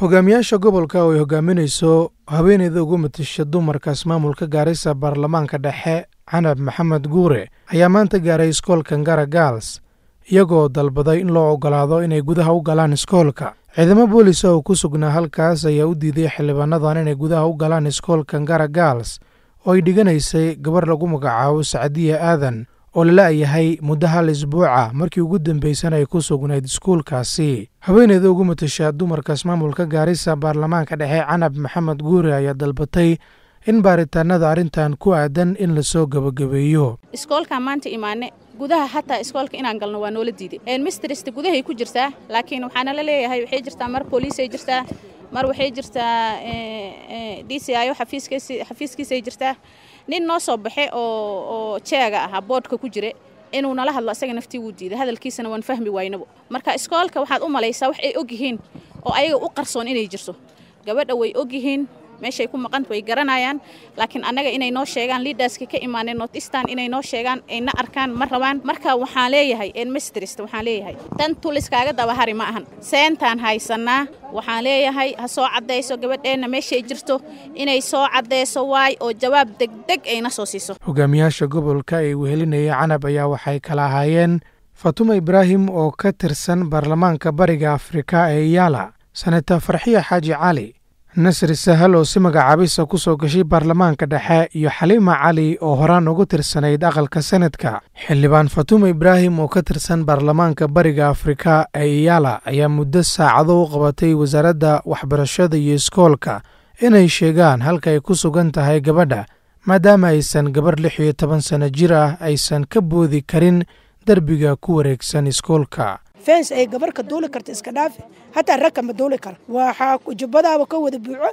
hogaamiyaasha gobolka oo ay hogaaminayso haweeneyda ugu matasha dumarkaas maamulka gaarisa baarlamaanka dhexe canab maxamed guure ayaa maanta gaaray iskoolka ngara gaals iyagoo dalbaday in loo oggolaado inay gudaha u galaan iskoolka ciidamo boolisa oo ku sugnaa halkaas ayaa u diiday xildhibaanadan inay gudaha u galaan iskoolka ngara gaals oo ay dhiganaysay gabar lagu magacaabo sacdiya aadan oo lala-yahay muddo hal isbuuca markii ugu dambaysan ay ku sugnayd iskuulkaasi haweeneyda ugu matashaa dumarkaas maamulka gaarisa baarlamaanka dhexe canab maxamed guure ayaa dalbatay in baaritaanada arrintan ku aadan in lasoo gebagabeeyo iskoolkaan maanta imaane gudaha hataa iskoolka inaan galno waa noola diiday mistrista gudahay ku jirtaa laakiin waxaana la leeyahay waxay jirtaa mar booliisay jirtaa mar waxay jirtaa d c io xafiiskiisay jirtaa nin noo soo baxe oo jeega ahaa boodhka ku jira inuu nala hadlo asaga naftii wuu diiday hadalkiisana waan fahmi waynabo marka iskoolka waxaad u malaysaa wax ay og yihiin oo ayaga u qarsoon inay jirto gabadha way og yihiin meeshay ku maqan way garanayaan laakiin annaga inay noo sheegaan liidaska ka imaaneen nortistan inay noo sheegaan ayna arkaan ma rabaan marka waxaan leeyahay enmistrist waxaan leeyahay tan tuliskaaga dabahari ma ahan seentaan haysanaa waxaan leeyahay ha soo caddayso gabadheenna meeshay jirto inay soo caddayso waay oo jawaab degdeg ayna soo siiso hogaamiyaasha gobolka ee wehelinaya canab ayaa waxay kala ahaayeen fatuma ibraahim oo ka tirsan baarlamaanka bariga afrika ee yaala senator farxiya xaaji cali nasri sahal oo si magacaabisa ku soo gashay baarlamaanka dhexe iyo xaliima cali oo horaan ugu tirsanayd aqalka senadka xildhibaan fatuma ibraahim oo ka tirsan baarlamaanka bariga afrika ee iyaala ayaa muddo saacado u qabatay wasaaradda waxbarashada iyo iskoolka inay sheegaan halka ay ku sugan tahay gabadha maadaama aysan gabarh lix iyo toban sanno jir ah aysan ka boodi karin derbiga ku wareegsan iskoolka fens ay gabar ka duuli karta iska dhaafi hataa ragka ma duuli kara waxaa jubbadaaba ka wada buuco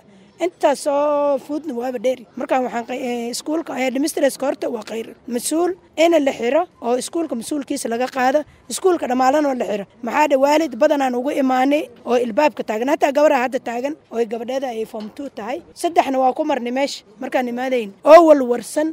intaasoo fuudna waaba dheeri markaan waxaan iskuulka administraska horta waa khayr mas-uul ina la xiro oo iskuulka mas-uulkiisa laga qaado iskuulka dhammaalanoo la xiro maxaa dhe waalid badanaan ugu imaanay oo ilbaabka taagan hataa gabaraha hadda taagan oo gabadheeda ay form two tahay saddexna waa ku marnay meesha markaan imaadayn oo walwarsan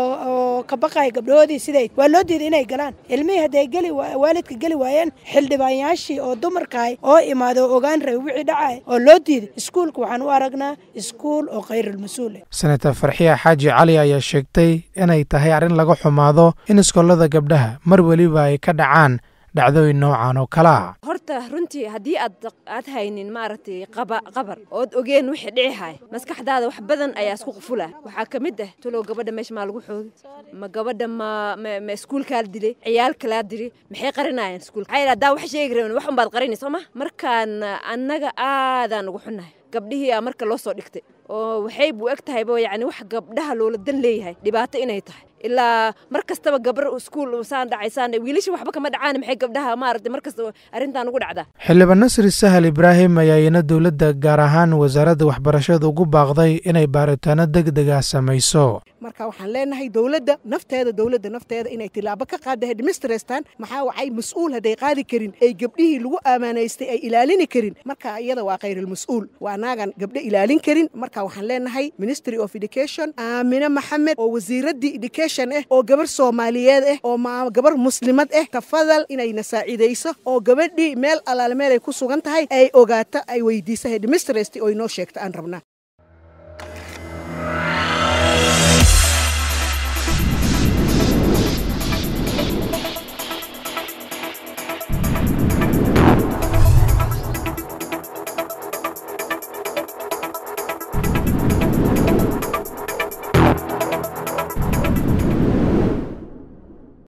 oo ka baqaya gabdhahoodii siday waa loo diiday inay galaan ilmihii hadday geli waalidka geli waayeen xildhibaanyaashii oo dumarkahay oo imaada oo ogaan rabay wixii dhacay oo loo diiday iskuulka waxaan u aragnaa iskuul oo khayrulmas-uul senator farxiya xaaji cali ayaa sheegtay inay tahay arrin laga xumaado in iskoolada gabdhaha mar weliba ay ka dhacaan dhacdooyin noocan oo kale ah horta runtii haddii aad aad haynin maaragtay qaba qabar ood ogeen wixii dhici hay maskaxdaada wax badan ayaa isku qufula waxaa ka mid ah talow gabadha meesha maa lagu xoogi ma gabadha ma ma iskuulkaa la dilay ciyaalkalaa dilay maxay qarinayaan iskuulka maxaa haddaa wax sheegi rabin wax unbaad qarinay soo ma markaan annaga aadaan ugu xunnahay gabdhihii aa marka loo soo dhigtay oo waxay buu eg tahayba yacni wax gabdhaha loola dan leeyahay dhibaato inay tahay ilaa mar kastaba gabar iskuul saan dhacaysaan wiilasha waxba kama dhacaan maxay gabdhaha maaragtay mar kastaba arrintan ugu dhacdaa xildhibaan nasri sahal ibraahim ayaa iyana dowladda gaar ahaan wasaaradda waxbarashada ugu baaqday inay baaritaano deg dega samayso marka waxaan leenahay dowladda nafteeda dowladda nafteeda inay tilaabo ka qaada hedmistrestan maxaa wacay mas-uul hadday qaadi karin ay gabdhihii lagu ammaanaystay ay ilaalini karin marka iyada waa khayrulmas-uul waa anaagan gabdho ilaalin karin marka waxaan leenahay ministry of education aamine maxamed oo wasiiraddii education ah oo gabar soomaaliyeed ah oo gabar muslimad ah tafadal inayna saacidayso oo gabadhii meel allaale meel ay ku sugan tahay ay ogaato ay weydiisa hedmistrest oo inoo sheegto aan rabnaa